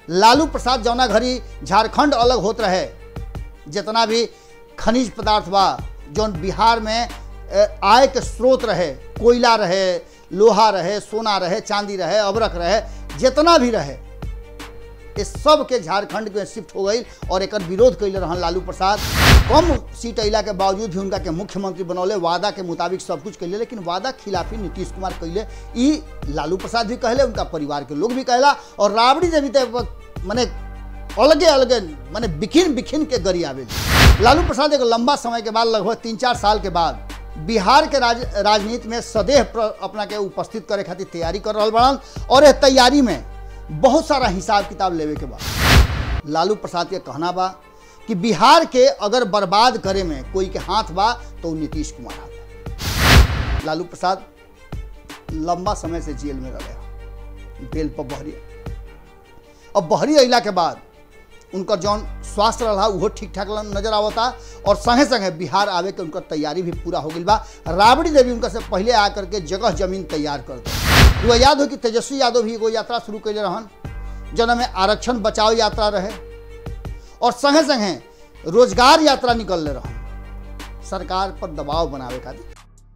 लालू प्रसाद जौना घड़ी झारखंड अलग होत रहे जितना भी खनिज पदार्थ बा जौन बिहार में अ, आय के स्रोत रहे कोयला रहे लोहा रहे सोना रहे चांदी रहे अबरक रहे जितना भी रहे इस सब के झारखंड में शिफ्ट हो गई और एक विरोध कैले रहन लालू प्रसाद कम सीट अला के बावजूद भी उनका के मुख्यमंत्री बनौले वादा के मुताबिक सब कुछ कैले लेकिन वादा खिलाफी नीतीश कुमार कैले ई लालू प्रसाद भी कहले उनका परिवार के लोग भी कहला और राबड़ी देवी तो मने अलगे अलगे माने बिखिन बिखिन के गरी आवे लालू प्रसाद एक लंबा समय के बाद लगभग तीन चार साल के बाद बिहार के राज राजनीति में सदैव प्र- अपना के उपस्थित करे खातिर तैयारी कर रहा बड़न और इस तैयारी में बहुत सारा हिसाब किताब लेवे के बाद लालू प्रसाद के कहना बा कि बिहार के अगर बर्बाद करे में कोई के हाथ बा तो उ नीतीश कुमार हाथ लालू प्रसाद लंबा समय से जेल में रहे बेल पर बहरी अब बहरी अला के बाद उनकर जौन स्वास्थ्य रहा उहो ठीक ठाक नजर आवता और संगे संगे बिहार आवे के उनकर तैयारी भी पूरा हो गई बा राबड़ी देवी उनका से पहले आकर के जगह जमीन तैयार कर दे वो याद हो कि तेजस्वी यादव भी एगो यात्रा शुरू कैले रहन जौन में आरक्षण बचाओ यात्रा रहे और संगे संगे रोजगार यात्रा निकलले रहन सरकार पर दबाव बनावे खातिर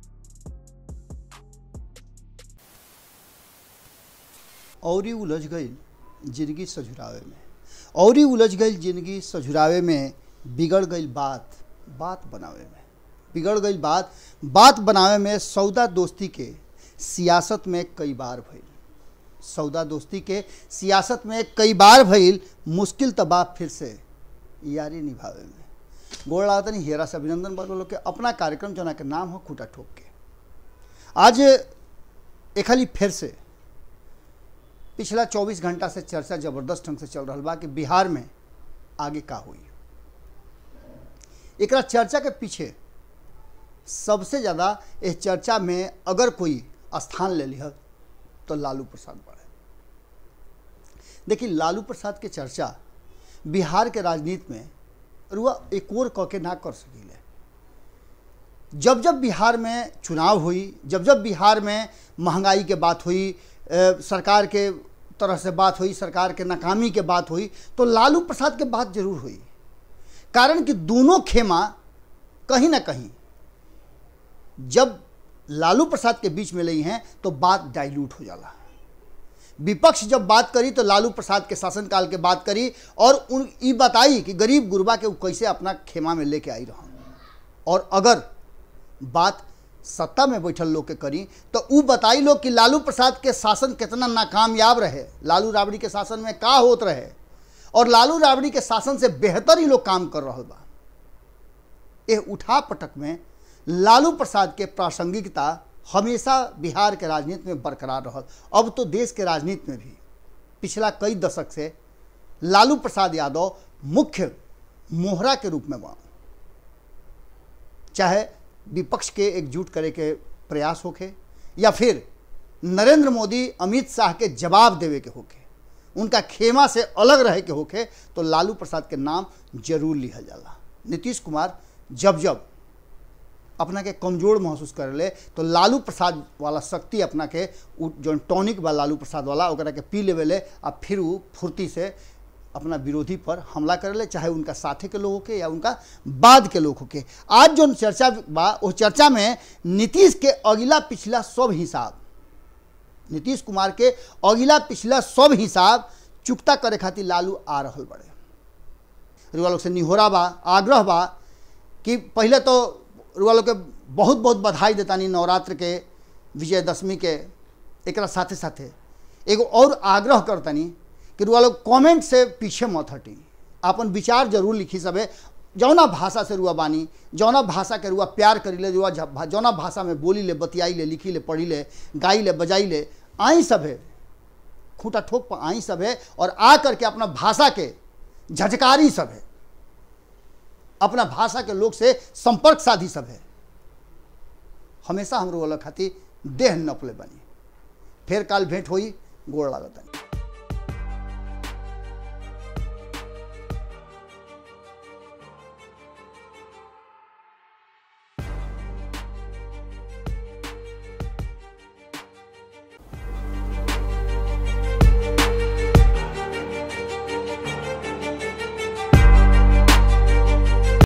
और ही उलझ गई जिंदगी सझुरावे में और ही उलझ गई जिंदगी सझुरावे में बिगड़ गई बात बात बनावे में बिगड़ गई बात बात बनावे में सौदा दोस्ती के सियासत में कई बार भइल सौदा दोस्ती के सियासत में कई बार भइल मुश्किल तबाह फिर से यारी निभावे में गोड़ लागतनी हेरा से अभिनंदन बल लोग के अपना कार्यक्रम जना के नाम हो खूटा ठोक के आज एक खाली फिर से पिछला 24 घंटा से चर्चा जबरदस्त ढंग से चल रहा बा कि बिहार में आगे का हुई एकरा चर्चा के पीछे सबसे ज़्यादा इस चर्चा में अगर कोई स्थान ले लिया तो लालू प्रसाद बड़े देखिए लालू प्रसाद के चर्चा बिहार के राजनीति में रुआ एक और कह के ना कर सकीले जब जब बिहार में चुनाव हुई जब जब बिहार में महंगाई के बात हुई अ, सरकार के तरह से बात हुई सरकार के नाकामी के बात हुई तो लालू प्रसाद के बात जरूर हुई कारण कि दोनों खेमा कहीं ना कहीं जब लालू प्रसाद के बीच में लई हैं तो बात डाइल्यूट हो जाला विपक्ष जब बात करी तो लालू प्रसाद के शासनकाल के बात करी और उन ई बताई कि गरीब गुरबा के उ कैसे अपना खेमा में लेके आई रहा और अगर बात सत्ता में बैठल लोग के करी तो उ बताई लोग कि लालू प्रसाद के शासन कितना नाकामयाब रहे लालू राबड़ी के शासन में का होत रहे और लालू राबड़ी के शासन से बेहतर ही लोग काम कर रहा बा यह उठा पटक में लालू प्रसाद के प्रासंगिकता हमेशा बिहार के राजनीति में बरकरार रहल अब तो देश के राजनीति में भी पिछला कई दशक से लालू प्रसाद यादव मुख्य मोहरा के रूप में बा चाहे विपक्ष के एकजुट करे के प्रयास होखे या फिर नरेंद्र मोदी अमित शाह के जवाब देवे के होखे उनका खेमा से अलग रहे के होखे तो लालू प्रसाद के नाम जरूर लिहल जाला नीतीश कुमार जब जब अपना के कमजोर महसूस कर ले तो लालू प्रसाद वाला शक्ति अपना के उ जौन टॉनिक बा लालू प्रसाद वाला ओकरा के पी लेवे आ फिर उ फुर्ती से अपना विरोधी पर हमला कर ले चाहे उनका साथे के लोग होके या उनका बाद के लोग होके आज जो चर्चा बा वो चर्चा में नीतीश के अगिला पिछला सब हिसाब नीतीश कुमार के अगिला पिछला सब हिसाब चुकता करे खातिर लालू आ रहल बड़े रुआ लोग से निहोरा बा आग्रह बा कि पहले तो रुआ लोग के बहुत बहुत बधाई देतानी नवरात्र के विजयदशमी के एकरा साथे साथे एगो और आग्रह करतनी कि रुआ लोग कमेंट से पीछे मत हटी अपन विचार जरूर लिखी सबे जौना भाषा से रुआ बानी जौना भाषा के रुआ प्यार करी ले रुआ झ- जौना भाषा में बोली ले बतियाई ले लिखी ले पढ़ी ले गाई ले बजाई ले आई सभे खूंटा ठोक पर आई सभे और आ करके अपना भाषा के झजकारी सभे अपना भाषा के लोग से संपर्क साधी सभे हमेशा हम रोल खातिर देह नपले बनी फिर काल भेंट होई गोड़ लागतनी